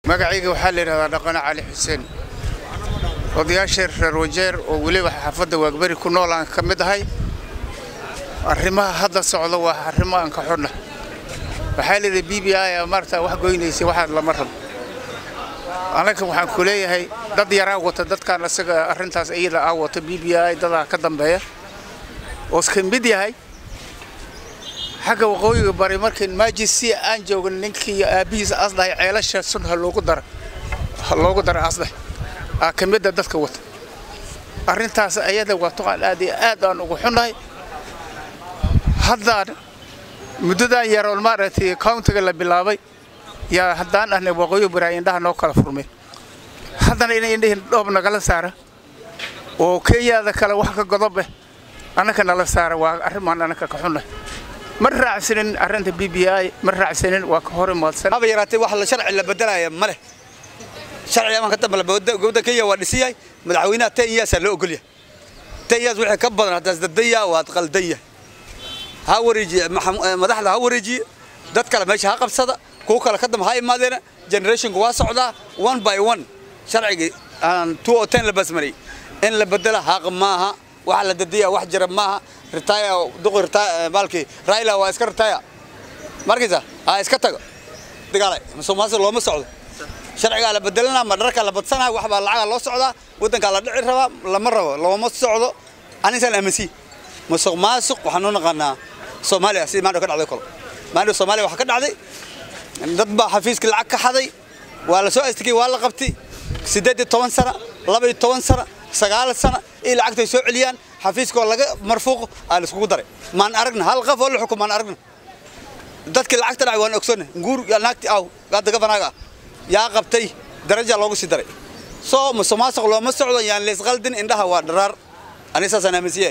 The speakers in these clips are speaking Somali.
magacayga waxaa la yidhahdaa dhaqane cali xuseen odayaasha reer wajeer oo weliba xaafadda waagberi ku nool aan ka mid ahay arrimaha hadda socda waa arrimo aan ka xunna waxaa layidhi b b i maarata wax goynaysa waxaad lama rabo anaga waxaan ku leeyahay dad yaraa wata dadkaan isaga arrintaas iyada aa wata b b i dadaa ka dambeeya oo iska mid yahay xagga waqooyiga bari markayn maajisi aan joogin ninkii aabbihiisa asdahay ceelasha sun ha loogu dara ha loogu dara asdahay aa ka midda dadka wata arrintaas ayada waa tuqaan aad iyo aad aan ugu xunnahay haddaan muddadan yaroon maaragtay countiga la bilaabay yaa haddaan ahnay waqooyi bari indhaha noo kala furmay haddana inay indhihin dhoob nagala saara oo kenyaada kale wax ka godob eh annaka nala saara waa arrimaan annaka ka xunnahay ma raacsanin arrinta b b i ma raacsanin waa ka hor imaadsan haba yaraatee wax la sharci la bedelaya ma leh sharci amaan ka dambe gobda kenya waa dhisiyahay madaxweynaha ten yearsaa loo ogolyahay ten years wixii ka badan haddaas dadaya waad qaldan yahay ha wareejiye madaxda ha wareejiye dad kale meesha ha qabsada kuwa kale ka dambe ha imaadeena generationku waa socdaa one by one sharcigii aan two o ten la basmariyey in la bedela xaq maaha wax la dadaya wax jira maaha ritaya duqi ritaya maalkii raila waa iska ritaya markaysa ha iska tago dagaalay musuqmaasuq looma socdo sharcigaa la bedelana ma dharka la badsanaa wax baa lacaga loo socdaa waddankaa la dhici rabaa lama rabo looma socdo anisaan aaminsiin musuq maasuq waxaan u naqaanaa soomaaliya sidii maanta ka dhacday kolo maanta soomaaliya waxaa ka dhacday dad baa xafiiska lacag ka xaday waa la soo astigay waa la qabtay siddeed iyo toban sana laba iyo toban sana sagaal sana iyo lacagtay soo celiyaan xafiiska oo laga marfuuqo aa la iskugu daray maan aragna hal qof oo la xukum maan aragna dadkii lacagta dhacay waan ogsoonay nguur yaa naagti aw gaadda gabanaaga ah yaa qabtay daraja loogu sii daray soo musuq maasuq looma socdo yaan leysqaldin indhaha waa dharaar aniga saasaan aaminsiyahay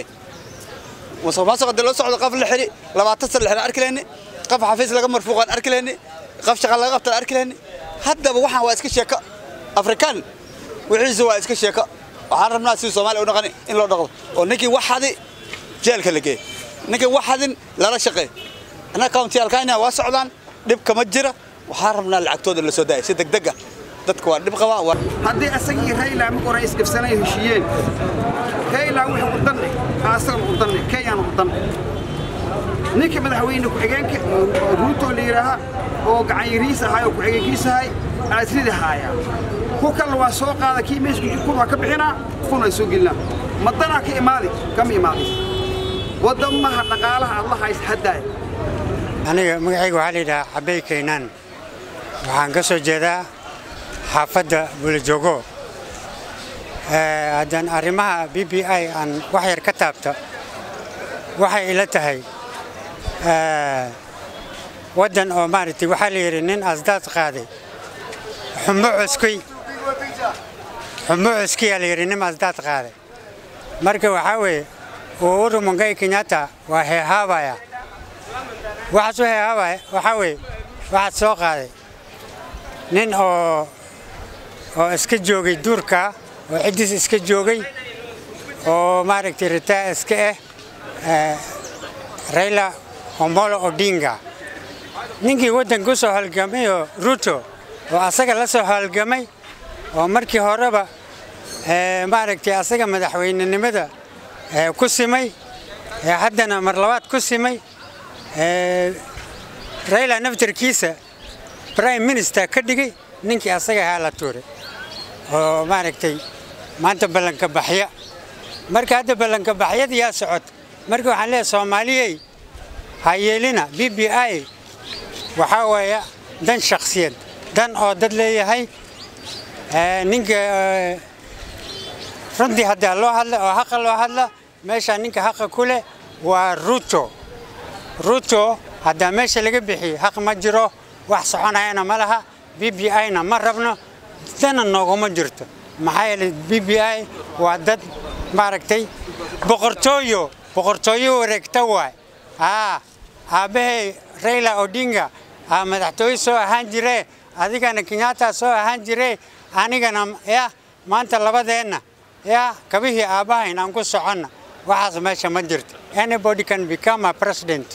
musuq maasuq haddii loo socdo qof la xidhi labaatan sana la xidhan arki lehni qof xafiis laga marfuuqaan arki lehni qof shaqa laga qabtaan arki lehni haddaba waxaan waa iska sheeko afrikaan wixiisa waa iska sheeko waxaan rabnaa sidii soomaaliya u dhaqani in loo dhaqdo oo ninkii wax xadi jeelka la geeyo ninkii wax xadin lala shaqeeyo annaga countiyaalkayna waa socdaan dhib kama jira waxaan rabnaa lacagtooda la soo daaya si degdeg ah dadka waa dhib qabaa haddii asagii rayla marka hore isgabsanay heshiiyeen rayla wuxuu u danne asagana u danne kenyana u danne ninka madaxweyne ku-xigeenka ruuto la yidhaaha oo gacanyariis ahay oo ku-xigeenkiis ahay aasrida haaya ku kalna waa soo qaada kii meesku kun waa ka bixinaa kun ay soo gelinaa madanaa ka imaadi kama imaadis wadamaha dhaqaalaha aad la hays haddaaya aniga magacayga waxaa la yidhahaa cabey kaynaan waxaan ka soo jeedaa xaafadda buulajoogo haddaan arrimaha b b i aan wax yar ka taabto waxay ila tahay waddan oo maaragtay waxaa la yidhi nin asdaad qaaday xumo cuskay xumo cuskiyaa la yidhi nin asdaad qaaday marka waxaa weeye uhuru mungai kenyatta waa heehaabaya waxaas u heehaabaya waxaa weeye waxaad soo qaaday nin oo oo iska joogay duurka oo ciddiis iska joogay oo maaragtay ritaa iska ah rayla omolo odinga ninkii waddanka u soo halgamay oo ruto oo asaga la soo halgamay oo markii horeba maaragtay asaga madaxweynenimada ku simay haddana mar labaad ku simay rayla naftarkiisa prime minister ka dhigay ninkii asaga ahaa la tuuray oo maaragtay maanta ballanka baxya marka hadda ballanka baxyada yaa socota marka waxaan leeyahay soomaaliyey ha yeelina b b i waxaa weeye dan shakhsiyad dan oo dad leeyahay ninka runtii haddaa loo hadla oo haqa loo hadla meeshaa ninka haqa ku leh waa ruto ruto haddaa meesha laga bixiyo haq ma jiro wax soconayana ma laha b b i-na ma rabno dana nooguma jirto maxaa yeelay b b i waa dad maaragtay boqortooyo boqortooyo wareegta waay aa aabbahay rayla odinga aa madaxtooye soo ahaan jiree adigana kenyatta soo ahaan jiree anigana ya maanta labadeenna ya kabihii aabbahayn aan ku soconna waxaas meesha ma jirto anybody can become a president